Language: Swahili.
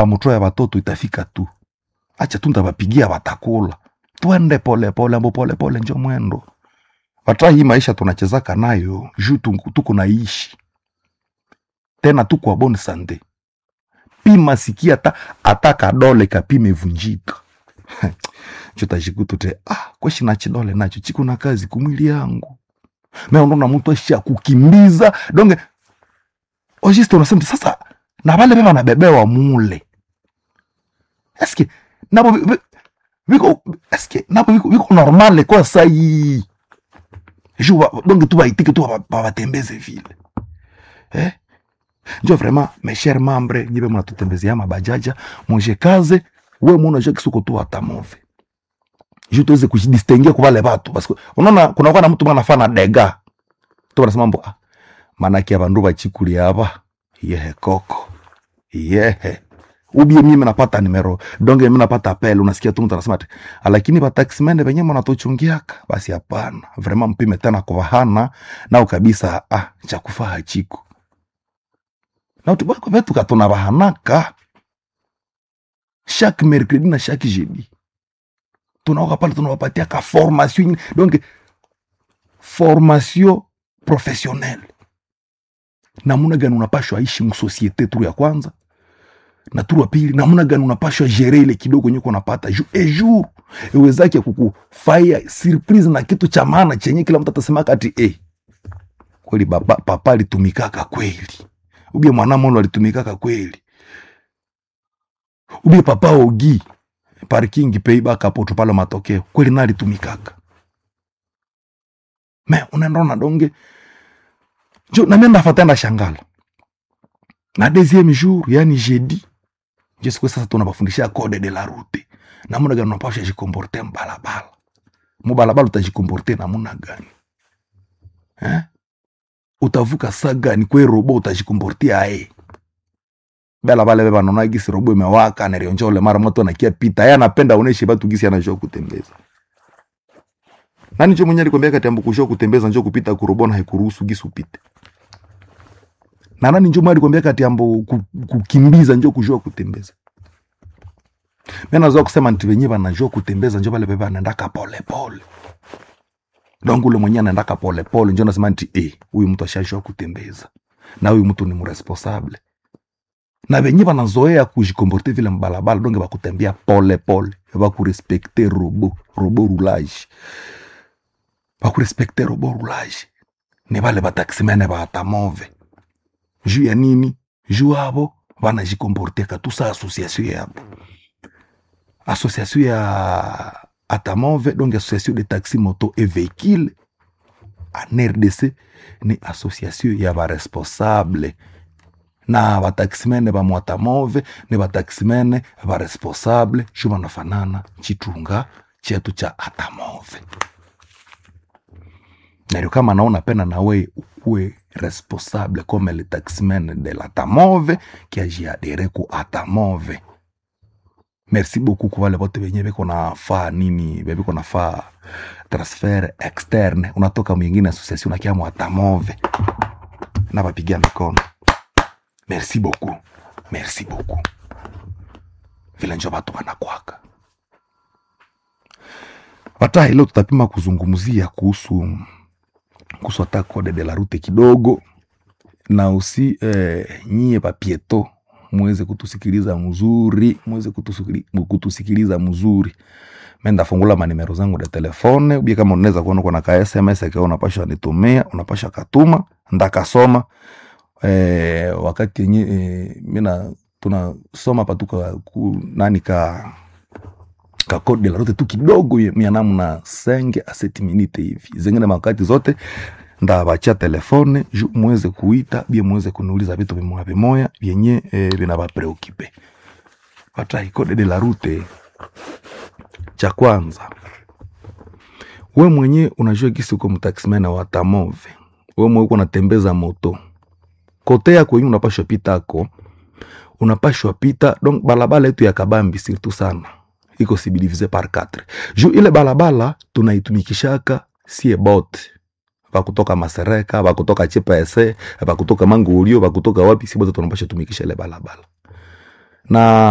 bamutoya batoto itafika tu acha tu ndabapigia batakula twende polepole ambo polepole njo mwendo watra hii maisha tunachezaka nayo juu tu- tuko naishi tena tuko wa bonne sante pima sikia hata hata kadole kapime vunjika chotajikutu te ah kweshi na chidole nacho chiko na kazi kumwili yangu meondona mtu asha kukimbiza donge ojiste unasema sasa na vale beba nabebewa mule eske nabo bi- bi- biko eske nabo biko, biko normale kwa sai ju ba- donge tu baitike tu ba- babatembeze vile eh? njo vraiment mes chers membres nyibe munatutembezea mabajaja monje kaze we muna jo kisuko tu atamove ju tuweze kujidistinguer kwa wale watu parce que unaona kuna kwa na mtu mwana fana dega tu wanasema mbo ah manake abandu bachikuli aba yehe koko yehe ubie mimi napata nimero donge mimi napata apel unasikia tu mtu anasema ati "Ah, lakini ba taximene benye mnatuchungiaka basi hapana vraiment mpime tena kwa hana nao kabisa ah cha kufaa hachiko na tubako vetu katona bahanaka chaque mercredi na chaque jeudi tunaoka pale tunawapatia ka formation ingine. donc formation professionnelle namuna gani unapashwa ishi msosiete turu ya kwanza na turu ya pili namuna gani unapashwa gere ile kidogo nyeko unapata ju ejour iwezake kukufaya surprise na kitu cha maana chenye kila mtu atasema kati eh kweli baba, papa alitumikaka kweli ubie mwanamolo alitumikaka kweli ubie papa ogi parking peibaka poto pale matokeo kweli na alitumikaka me unaenda donge jo na mimi ndafata nda shangala na deuxième jour yani jeudi je siku sasa tunabafundisha code de la route namuna gani unapasha jikomporte mbalabala mubalabala utajikomporte namuna gani eh? utavuka saa gani kwe robo utajikomporte aye bela bale beba naona gisi robo imewaka nerionja ule mara moto anakia pita yeye anapenda oneshe batu gisi anajua kutembeza nani jo mwenye alikwambia kati ambu kujua kutembeza njo kupita kurobona haikuruhusu gisi upite na nani njo mwenye alikwambia kati ambu ku- kukimbiza njo kujua kutembeza mimi nazoa kusema nti wenyewe wanajua kutembeza njo bale beba anaendaka pole pole donc ule mwenye anaendaka pole pole njo nasema nti eh huyu mtu ashajua kutembeza na huyu mtu ni mresponsable na venye vanazoea kujikomporte vile mbalabala donge bakutembea pole pole bakurespekte robo robo roulage bakurespekte robo roulage ni vale bataximene batamove juu ya nini juu abo banajikomporteka tu sa association yabo association ya atamove donc association de taxi moto et véhicule en rdc ni association ya baresponsable na bataximene ba mwatamove ni bataximene baresponsable shu banafanana chitunga chetu cha atamove nario kama naona pena nawe ukuwe responsable comme le taximene de l'atamove kiajiadere ku atamove merci beaucoup kwa wale wote wenye beko nafaa nini beko nafaa transfer externe unatoka mwingine association unakia mwatamove na bapigia mikono merci beaucoup merci beaucoup vile njo batu banakwaka hata leo tutapima kuzungumzia kuhusu kuhusu hata code de la route kidogo na usi eh, nyie papieto muweze kutusikiliza mzuri muweze kutusikili- kutusikiliza mzuri menda fungula manimero zangu da telefone ubie kama unaweza kuona kuna ka sms akiwa unapasha nitumia unapasha katuma ndakasoma eh, wakati yenye eh, mina tunasoma patuka ku, nani ka ka code de la route tu kidogo ye- mia namna senge a seti minute hivi zingine makati zote ndabacha telefone ju muweze kuita bie muweze kuniuliza vitu vimoya vimoya vyenye eh, vinavapreokipe patai code de la route cha kwanza we mwenye unajua gisi uko mtaximena wa tamove we mwenye uko unatembeza moto kote yako yenye unapashwa pita ako unapashwa pita donc balabala yetu ya kabambi surtout sana iko sibilivize par 4 ju ile balabala tunaitumikishaka sie bote bakutoka masereka bakutoka chepese bakutoka mangolio bakutoka wapi si bote tunapasha tumikisha ile balabala na